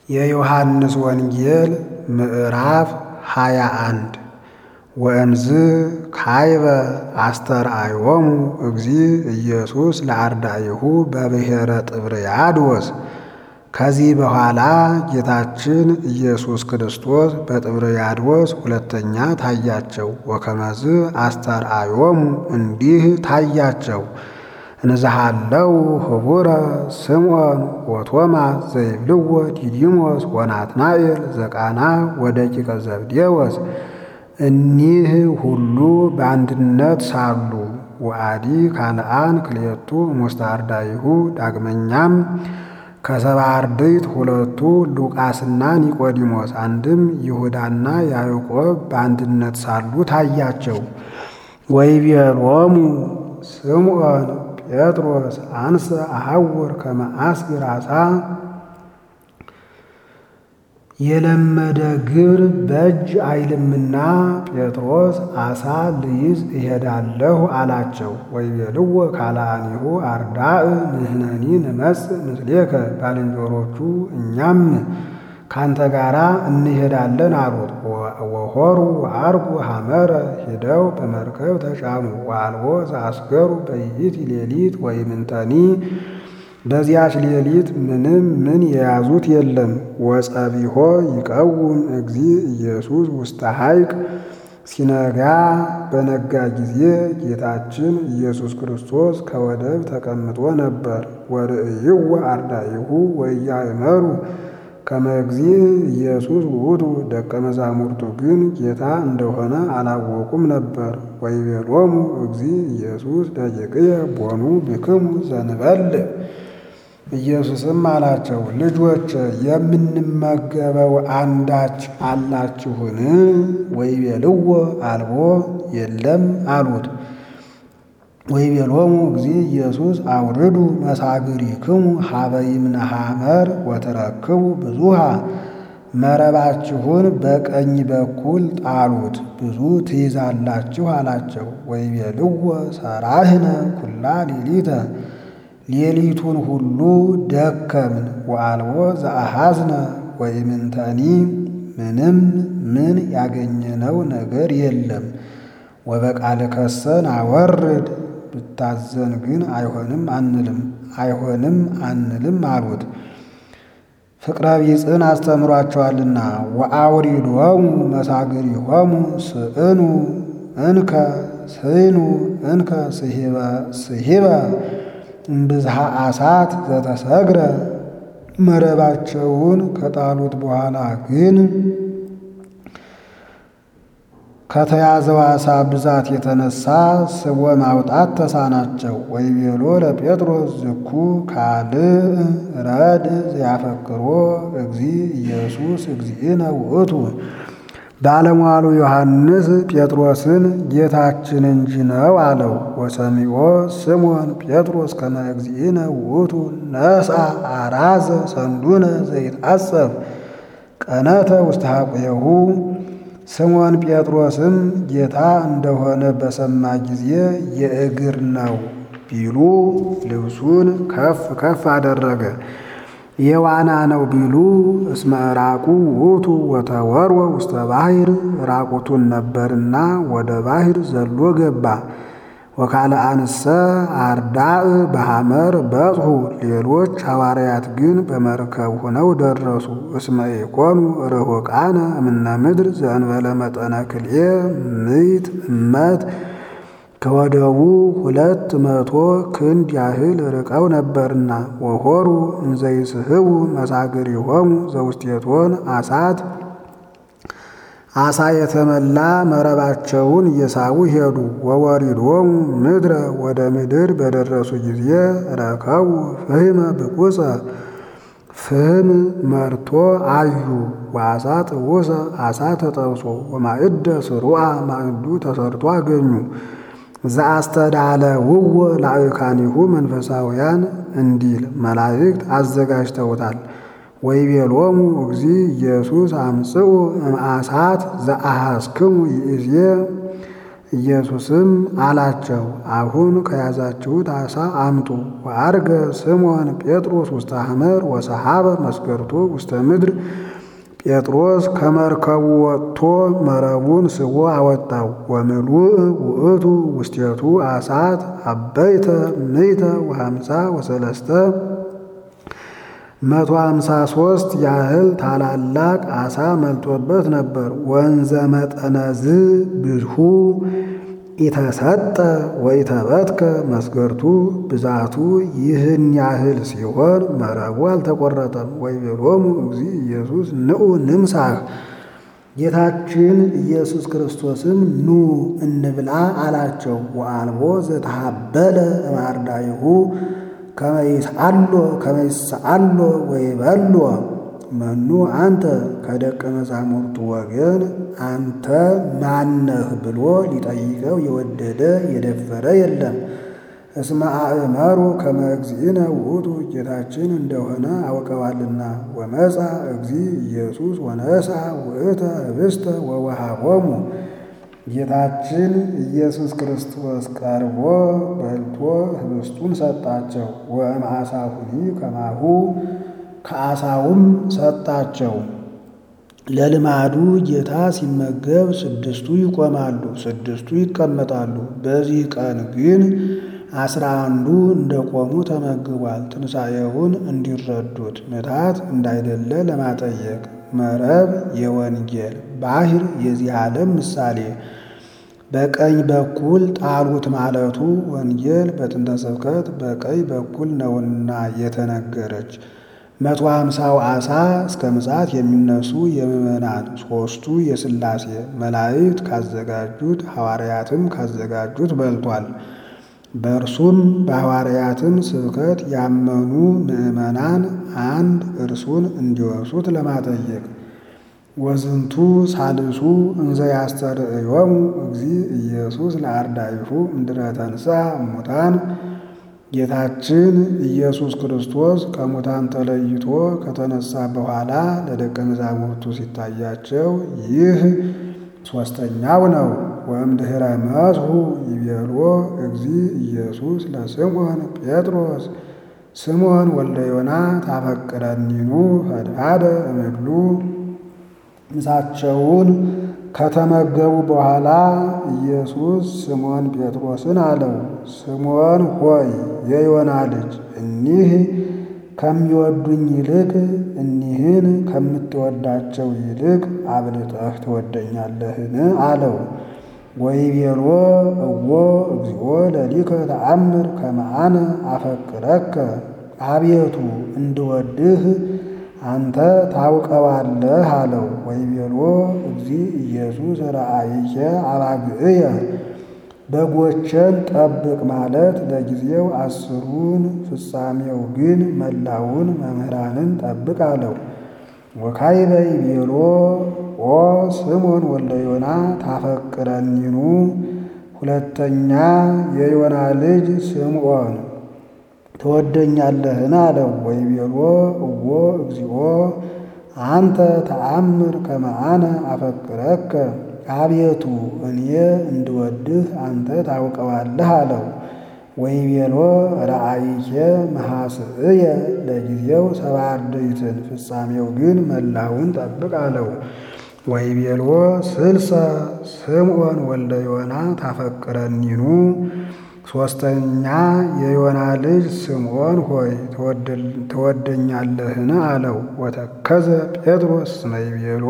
የዮሐንስ ወንጌል ምዕራፍ ሃያ አንድ ወእምዝ ካይበ አስተርአዮሙ እግዚ ኢየሱስ ለአርዳኢሁ በብሔረ ጥብርያዶስ። ከዚህ በኋላ ጌታችን ኢየሱስ ክርስቶስ በጥብርያዶስ ሁለተኛ ታያቸው። ወከመዝ አስተርአዮሙ እንዲህ ታያቸው። እንዝሃለው ህቡረ ስምዖን ወቶማስ ዘይብልዎ ዲዲሞስ ወናትናኤል ዘቃና ወደቂቀ ዘብዴዎስ እኒህ ሁሉ በአንድነት ሳሉ ወአዲ ካልአን ክልኤቱ እሙስተ አርዳኢሁ ዳግመኛም ከሰባ አርድእት ሁለቱ ሉቃስና ኒቆዲሞስ አንድም ይሁዳና ያዕቆብ በአንድነት ሳሉ ታያቸው። ወይቤሎሙ ስምዖን ጴጥሮስ አንሰ አሐውር ከመ አስግር ዓሣ የለመደ ግብር በእጅ አይልምና ጴጥሮስ ዓሣ ልይዝ እሄዳለሁ አላቸው። ወይቤልዎ ካልአኒሁ አርዳእ ንሕነኒ ንመጽእ ምስሌከ ባልንጀሮቹ እኛም ካንተ ጋር እንሄዳለን አሉት። ወሖሩ ወዐርጉ ሐመረ ሂደው በመርከብ ተጫኑ። ወአልቦ ዘአስገሩ በይእቲ ሌሊት ወይምንተኒ በዚያች ሌሊት ምንም ምን የያዙት የለም። ወጸቢሖ ይቀውም እግዚ ኢየሱስ ውስተ ሐይቅ ሲነጋ በነጋ ጊዜ ጌታችን ኢየሱስ ክርስቶስ ከወደብ ተቀምጦ ነበር። ወርእይዎ አርዳኢሁ ወኢያእመሩ ከመ እግዚ ኢየሱስ ውእቱ ደቀ መዛሙርቱ ግን ጌታ እንደሆነ አላወቁም ነበር። ወይቤሎሙ እግዚ ኢየሱስ ደቂቅየ ቦኑ ብክሙ ዘንበልዕ ኢየሱስም አላቸው፣ ልጆች የምንመገበው አንዳች አላችሁን? ወይቤልዎ አልቦ የለም አሉት። ወይቤሎሙ እግዚ ኢየሱስ አውርዱ መሳግሪክሙ ሀበ ይምነ ሐመር ወትረክቡ ብዙሃ መረባችሁን በቀኝ በኩል ጣሉት ብዙ ትይዛላችሁ አላቸው። ወይቤልዎ ሰራህነ ኩላ ሌሊተ ሌሊቱን ሁሉ ደከምን ወአልቦ ዘአሐዝነ ወኢምንተኒ ምንም ምን ያገኘነው ነገር የለም። ወበቃልከሰ ናወርድ ብታዘን ግን አይሆንም አንልም አይሆንም አንልም አሉት። ፍቅረ ቢጽን አስተምሯቸዋልና። ወአውሪዶሙ መሳግሪሆሙ ስእኑ እንከ ስኑ እንከ ስሂበ እምብዝሃ ዓሣት ዘተሰግረ መረባቸውን ከጣሉት በኋላ ግን ከተያዘው ዓሣ ብዛት የተነሳ ስቦ ማውጣት ተሳናቸው። ወይቤሎ ለጴጥሮስ ዝኩ ካልእ ረድ ዘያፈቅሮ እግዚ ኢየሱስ እግዚእነ ውእቱ ባለሟሉ ዮሐንስ ጴጥሮስን ጌታችን እንጂ ነው አለው። ወሰሚዖ ስምዖን ጴጥሮስ ከመ እግዚእነ ውእቱ ነስአ አራዘ ሰንዱነ ዘይትዓጸፍ ቀነተ ውስተ ሐቁየሁ ስምዖን ጴጥሮስም ጌታ እንደሆነ በሰማ ጊዜ የእግር ነው ቢሉ ልብሱን ከፍ ከፍ አደረገ። የዋና ነው ቢሉ እስመ ራቁ ውእቱ ወተወርወ ውስተ ባሕር ራቁቱን ነበርና ወደ ባሕር ዘሎ ገባ። ወካልአንሰ አርዳእ በሐመር በጽሑ ሌሎች ሐዋርያት ግን በመርከብ ሆነው ደረሱ። እስመ ኢኮኑ ርሑቃነ እምነ ምድር ዘእንበለ መጠነ ክልኤ ምዕት እመት ከወደቡ ሁለት መቶ ክንድ ያህል ርቀው ነበርና። ወሖሩ እንዘይስሕቡ መሳግሪሆሙ ዘውስቴቶን ዓሣት ዓሣ የተመላ መረባቸውን እየሳቡ ሄዱ። ወወሪዶሙ ምድረ ወደ ምድር በደረሱ ጊዜ ረከቡ ፍህመ ብቁፀ ፍህም መርቶ አዩ። ወዓሣ ጥውሰ ዓሣ ተጠብሶ ወማዕደ ስሩዓ ማዕዱ ተሰርቶ አገኙ። ዘአስተዳለ ውወ ላዕካኒሁ መንፈሳውያን እንዲል መላእክት አዘጋጅተውታል። ወይቤሎሙ እግዚ ኢየሱስ አምጽኡ እምዓሣት ዘአሐስክሙ ይእዜ ኢየሱስም አላቸው፣ አሁን ከያዛችሁት ዓሣ አምጡ። ወዐርገ ስምዖን ጴጥሮስ ውስተ ሐመር ወሰሐበ መስገርቶ ውስተ ምድር። ጴጥሮስ ከመርከቡ ወጥቶ መረቡን ስቦ አወጣው። ወምሉእ ውእቱ ውስቴቱ ዓሣት አበይተ ምይተ ወሃምሳ ወሰለስተ መቶ ሃምሳ ሦስት ያህል ታላላቅ ዓሣ መልጦበት ነበር። ወንዘ መጠነዝ ብዝሁ ኢተሰጠ ወኢተበትከ መስገርቱ ብዛቱ ይህን ያህል ሲሆን መረቡ አልተቆረጠም። ወይቤሎሙ እግዚእ ኢየሱስ ንዑ ንምሳህ ጌታችን ኢየሱስ ክርስቶስም ኑ እንብላ አላቸው። ወአልቦ ዘተሃበለ እማርዳይሁ ከመይስአሎ ከመይስአሎ ወይበሎ መኑ አንተ ከደቀ መዛሙርቱ ወገን አንተ ማነህ ብሎ ሊጠይቀው የወደደ የደፈረ የለም። እስመ አእመሩ ከመ እግዚእነ ውእቱ ጌታችን እንደሆነ አውቀዋልና። ወመጻ እግዚእ ኢየሱስ ወነሣ ውእተ ኅብስተ ወወሃቦሙ ጌታችን ኢየሱስ ክርስቶስ ቀርቦ በልቶ ኅብስቱን ሰጣቸው። ወእምዓሣሁኒ ከማሁ ከዓሣውም ሰጣቸው። ለልማዱ ጌታ ሲመገብ ስድስቱ ይቆማሉ፣ ስድስቱ ይቀመጣሉ። በዚህ ቀን ግን አስራ አንዱ እንደቆሙ ተመግቧል። ትንሣኤውን እንዲረዱት ምታት እንዳይደለ ለማጠየቅ መረብ የወንጌል ባሕር የዚህ ዓለም ምሳሌ በቀኝ በኩል ጣሉት ማለቱ ወንጌል በጥንተ ስብከት በቀኝ በኩል ነውና የተነገረች መቶ ሃምሳው ዓሣ እስከ ምጽአት የሚነሱ የምዕመናን ሦስቱ የሥላሴ መላእክት ካዘጋጁት ሐዋርያትም ካዘጋጁት በልቷል። በእርሱም በሐዋርያትም ስብከት ያመኑ ምዕመናን አንድ እርሱን እንዲወርሱት ለማጠየቅ ወዝንቱ ሳልሱ እንዘ ያስተርእዮሙ እግዚእ ኢየሱስ ለአርዳኢሁ እምድረ ተንሥአ እሙታን ጌታችን ኢየሱስ ክርስቶስ ከሙታን ተለይቶ ከተነሳ በኋላ ለደቀ መዛሙርቱ ሲታያቸው ይህ ሦስተኛው ነው። ወእምድኅረ መስሑ ይቤሎ እግዚእ ኢየሱስ ለስምዖን ጴጥሮስ ስምዖን ወልደ ዮና ታፈቅረኒኑ ፈድፋደ እምድሉ ምሳቸውን ከተመገቡ በኋላ ኢየሱስ ስምዖን ጴጥሮስን አለው፣ ስምዖን ሆይ የዮና ልጅ እኒህ ከሚወዱኝ ይልቅ እኒህን ከምትወዳቸው ይልቅ አብልጠህ ትወደኛለህን? አለው። ወይቤሎ እዎ እግዚኦ ለሊከ ተአምር ከመ አነ አፈቅረከ አቤቱ እንድወድህ አንተ ታውቀዋለህ አለው። ወይቤሎ እግዚእ ኢየሱስ ረአይከ አባግዕየ በጎቼን ጠብቅ ማለት ለጊዜው አስሩን ፍጻሜው ግን መላውን መምህራንን ጠብቅ አለው። ወካዕበ ይቤሎ ኦ ስምዖን ወልደ ዮና ታፈቅረኒኑ ሁለተኛ የዮና ልጅ ስምዖን ትወደኛለህን? አለው። ወይቤሎ እዎ እግዚኦ አንተ ተአምር ከመ አነ አፈቅረከ አቤቱ እኔ እንድወድህ አንተ ታውቀዋለህ አለው። ወይቤሎ ረአይኬ መሐስእየ ለጊዜው ሰባ አርድእትን ፍጻሜው ግን መላውን ጠብቅ አለው። ወይቤሎ ስልሰ ስምዖን ወልደ ዮና ታፈቅረኒኑ ሦስተኛ የዮና ልጅ ስምዖን ሆይ ትወደኛለህን? አለው። ወተከዘ ጴጥሮስ እስመ ይቤሎ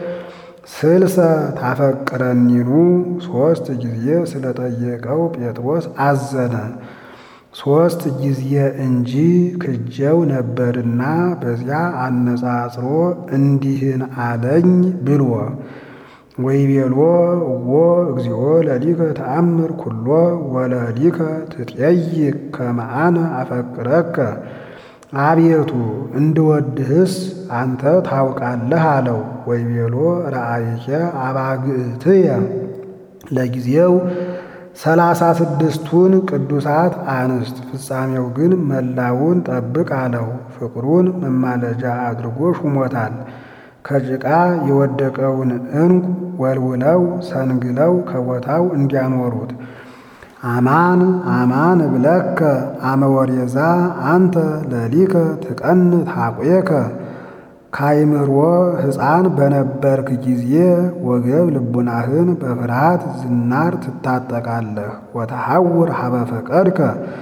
ስልሰ ታፈቅረኒኑ ሦስት ጊዜ ስለጠየቀው ጴጥሮስ አዘነ። ሦስት ጊዜ እንጂ ክጀው ነበርና በዚያ አነጻጽሮ እንዲህን አለኝ ብሎ ወይቤሎ እዎ እግዚኦ ለሊከ ተአምር ኩሎ ወለሊከ ትጠይቅ ከመ አነ አፈቅረከ አቤቱ እንድወድህስ አንተ ታውቃለህ አለው። ወይቤሎ ረአይከ አባግዕትየ ለጊዜው ሰላሳ ስድስቱን ቅዱሳት አንስት ፍጻሜው ግን መላውን ጠብቅ አለው። ፍቅሩን መማለጃ አድርጎ ሹሞታል። ከጭቃ የወደቀውን ዕንቁ ወልውለው ሰንግለው ከቦታው እንዲያኖሩት አማን አማን እብለከ አመ ወሬዛ አንተ ለሊከ ትቀንት ሐቁየከ ካይምሮ ሕፃን በነበርክ ጊዜ ወገብ ልቡናህን በፍርሃት ዝናር ትታጠቃለህ። ወተሐውር ሀበ ፈቀድከ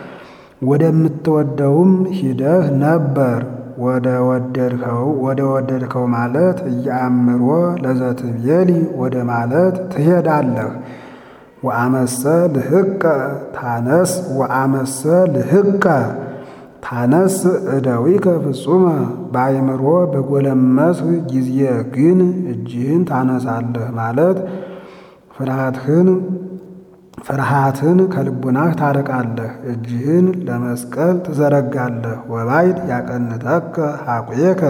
ወደምትወደውም ሂደህ ነበር። ወደ ወደድከው ወደ ወደድከው ማለት እያአምሮ ለዘትቤሊ ወደ ማለት ትሄዳለህ። ወአመሰ ልህቀ ታነስ ወአመሰ ልህቀ ታነስ እደዊከ ፍጹመ በአይምሮ በጎለመስህ ጊዜ ግን እጅህን ታነሳለህ ማለት ፍርሃትህን ፍርሃትን ከልቡናህ ታርቃለህ። እጅህን ለመስቀል ትዘረጋለህ። ወባይድ ያቀንተከ ሐቁየከ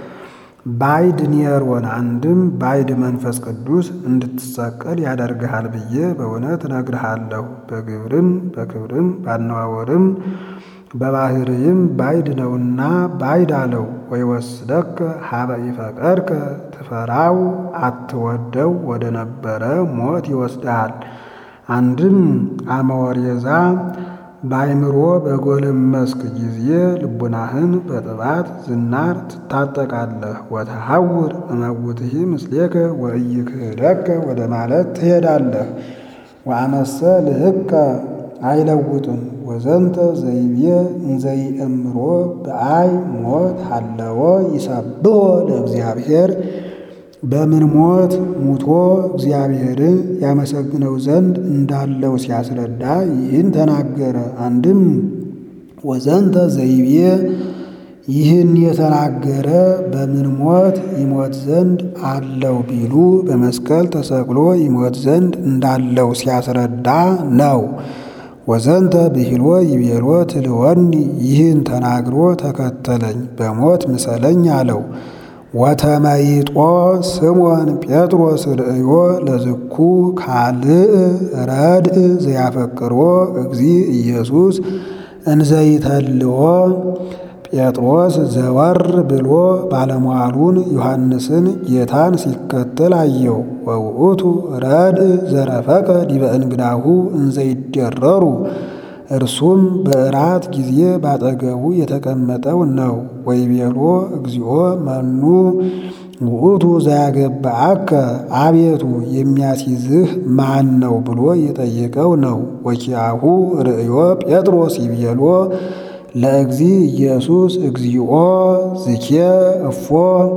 ባይድ ኒየሮን አንድም ባይድ መንፈስ ቅዱስ እንድትሰቀል ያደርግሃል ብዬ በእውነት እነግርሃለሁ። በግብርም በክብርም ባነዋወርም በባህርይም ባይድ ነውና ባይድ አለው። ወይወስደከ ሀበ ኢፈቀድከ ትፈራው አትወደው ወደ ነበረ ሞት ይወስድሃል። አንድም አመወሬዛ በአይምሮ በጎለመስክ ጊዜ ልቡናህን በጥባት ዝናር ትታጠቃለህ። ወተሐውር እመውትሂ ምስሌከ ወኢይክህደከ ወደ ማለት ትሄዳለህ። ወአመሰ ልህቀ አይለውጥም ወዘንተ ዘይቤ እንዘይእምሮ በአይ ሞት ሃለወ ይሰብሖ ለእግዚአብሔር በምን ሞት ሙቶ እግዚአብሔርን ያመሰግነው ዘንድ እንዳለው ሲያስረዳ ይህን ተናገረ። አንድም ወዘንተ ዘይቤ ይህን የተናገረ በምን ሞት ይሞት ዘንድ አለው ቢሉ በመስቀል ተሰቅሎ ይሞት ዘንድ እንዳለው ሲያስረዳ ነው። ወዘንተ ብሂሎ ይቤሎ ትልወኒ ይህን ተናግሮ ተከተለኝ በሞት ምሰለኝ አለው። ወተመይጦ ስሞን ጴጥሮስ ርእዮ ለዝኩ ካልእ ረድእ ዘያፈቅሮ እግዚ ኢየሱስ እንዘይተልዎ ጴጥሮስ ዘወር ብሎ ባለሟሉን ዮሐንስን ጌታን ሲከተል አየው። ወውእቱ ረድእ ዘረፈቀ ዲበ እንግዳሁ እንዘይደረሩ እርሱም በእራት ጊዜ ባጠገቡ የተቀመጠው ነው። ወይቤሎ እግዚኦ መኑ ውእቱ ዘያገባአከ አቤቱ የሚያስይዝህ ማን ነው ብሎ የጠየቀው ነው። ወኪያሁ ርእዮ ጴጥሮስ ይቤሎ ለእግዚ ኢየሱስ እግዚኦ ዝኬ እፎ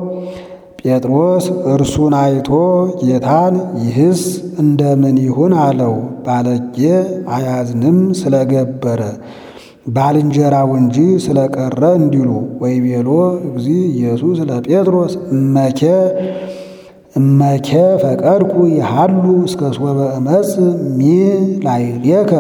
ጴጥሮስ እርሱን አይቶ ጌታን ይህስ እንደምን ይሁን አለው። ባለጌ አያዝንም ስለገበረ ባልንጀራው እንጂ ስለቀረ እንዲሉ። ወይቤሎ እግዚ ኢየሱስ ለጴጥሮስ እመኬ እመኬ ፈቀድኩ ይሃሉ እስከ ሶበ እመጽ ሚ ላዕሌከ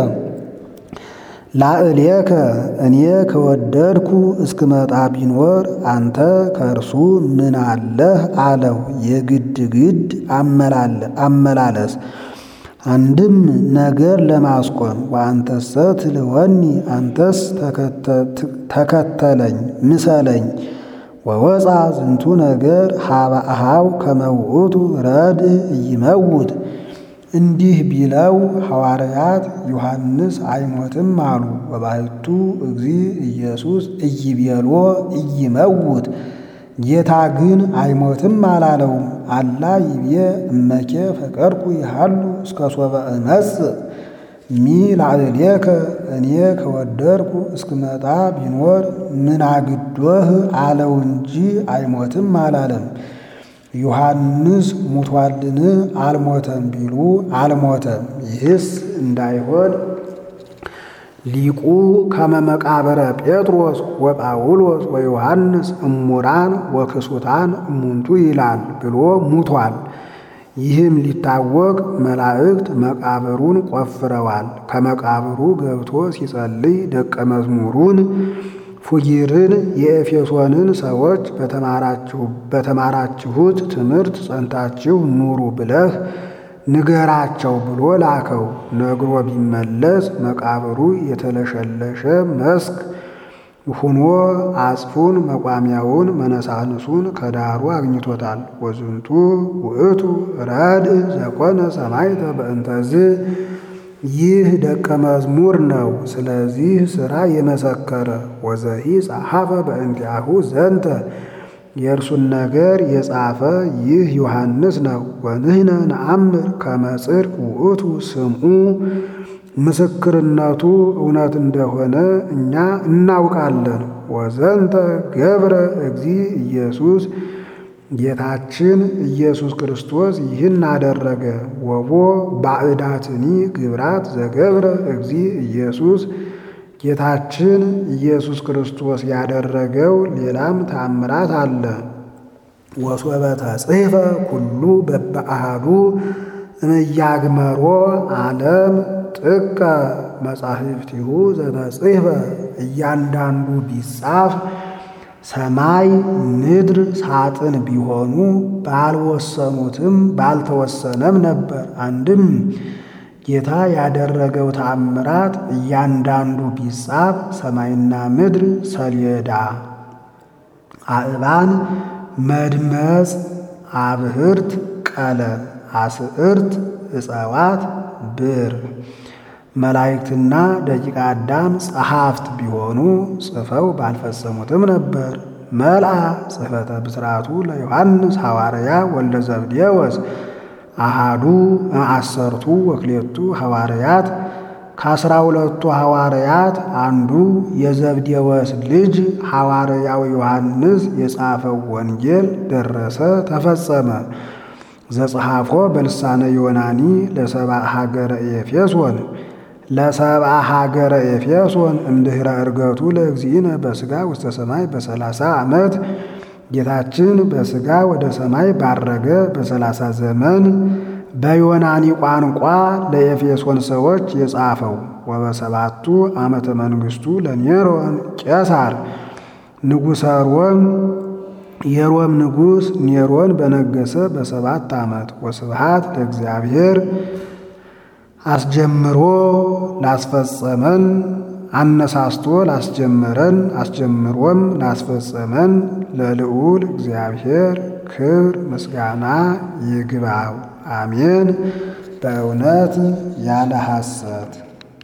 ላዕሌከ እኔ ከወደድኩ እስክመጣ ቢኖር አንተ ከእርሱ ምን አለህ አለው። የግድ ግድ አመላለስ አንድም ነገር ለማስቆም ወአንተሰ ትልወኒ አንተስ ተከተለኝ ምሰለኝ ወወፃ ዝንቱ ነገር ሀበ አሃው ከመውእቱ ረድእ ኢይመውት እንዲህ ቢለው ሐዋርያት ዮሐንስ አይሞትም አሉ። ወባሕቱ እግዚ ኢየሱስ ኢይቤሎ ኢይመውት ጌታ ግን አይሞትም አላለውም። አላ ይቤ እመኬ ፈቀድኩ ይሃሉ እስከ ሶበ እመጽእ ሚ ላዕሌከ እኔ ከወደድኩ እስክመጣ ቢኖር ምን አግዶህ አለው እንጂ አይሞትም አላለም። ዮሐንስ ሙቷልን አልሞተም ቢሉ አልሞተም። ይህስ እንዳይሆን ሊቁ ከመ መቃብረ ጴጥሮስ ወጳውሎስ ወዮሐንስ እሙራን ወክሱታን እሙንቱ ይላል ብሎ ሙቷል። ይህም ሊታወቅ መላእክት መቃብሩን ቆፍረዋል። ከመቃብሩ ገብቶ ሲጸልይ ደቀ መዝሙሩን ፉጊርን የኤፌሶንን ሰዎች በተማራችሁት ትምህርት ጸንታችሁ ኑሩ ብለህ ንገራቸው ብሎ ላከው። ነግሮ ቢመለስ መቃብሩ የተለሸለሸ መስክ ሁኖ አጽፉን መቋሚያውን መነሳንሱን ከዳሩ አግኝቶታል። ወዝንቱ ውእቱ ረድእ ዘኮነ ሰማዕተ በእንተዝ ይህ ደቀ መዝሙር ነው፣ ስለዚህ ሥራ የመሰከረ ወዘሂ ጸሐፈ በእንቲአሁ ዘንተ የእርሱን ነገር የጻፈ ይህ ዮሐንስ ነው። ወንህነ ነአምር ከመ ጽድቅ ውእቱ ስምዑ ምስክርነቱ እውነት እንደሆነ እኛ እናውቃለን። ወዘንተ ገብረ እግዚ ኢየሱስ ጌታችን ኢየሱስ ክርስቶስ ይህን አደረገ። ወቦ ባዕዳትኒ ግብራት ዘገብረ እግዚ ኢየሱስ ጌታችን ኢየሱስ ክርስቶስ ያደረገው ሌላም ታምራት አለ። ወሶበ ተጽሕፈ ኩሉ በበአሃዱ እምያግመሮ ዓለም ጥቀ መጻሕፍቲሁ ዘተጽሕፈ እያንዳንዱ ቢጻፍ ሰማይ ምድር ሳጥን ቢሆኑ ባልወሰኑትም ባልተወሰነም ነበር። አንድም ጌታ ያደረገው ተአምራት እያንዳንዱ ቢጻፍ ሰማይና ምድር ሰሌዳ፣ አእባን፣ መድመጽ፣ አብህርት፣ ቀለም፣ አስዕርት፣ እፀዋት፣ ብር፣ መላእክትና ደቂቀ አዳም ጸሐፍት ቢሆኑ ጽፈው ባልፈጸሙትም ነበር። መልአ ጽሕፈተ ብስራቱ ለዮሐንስ ሐዋርያ ወልደ ዘብዴዎስ አሃዱ አሰርቱ ወክሌቱ ሐዋርያት ከአስራ ሁለቱ ሐዋርያት አንዱ የዘብዴዎስ ልጅ ሐዋርያው ዮሐንስ የጻፈው ወንጌል ደረሰ፣ ተፈጸመ። ዘጸሐፎ በልሳነ ዮናኒ ለሰብአ ሀገረ ኤፌሶን ለሰብአ ሀገረ ኤፌሶን እምድኅረ ዕርገቱ ለእግዚእነ በሥጋ ውስተ ሰማይ በሰላሳ ዓመት ጌታችን በሥጋ ወደ ሰማይ ባረገ በሰላሳ ዘመን በዮናኒ ቋንቋ ለኤፌሶን ሰዎች የጻፈው ወበሰባቱ ዓመተ መንግሥቱ ለኔሮን ቄሳር ንጉሠ ሮም የሮም ንጉሥ ኔሮን በነገሰ በሰባት ዓመት ወስብሃት ለእግዚአብሔር አስጀምሮ ላስፈጸመን አነሳስቶ ላስጀመረን አስጀምሮም ላስፈጸመን ለልዑል እግዚአብሔር ክብር ምስጋና ይግባው። አሜን። በእውነት ያለ ሐሰት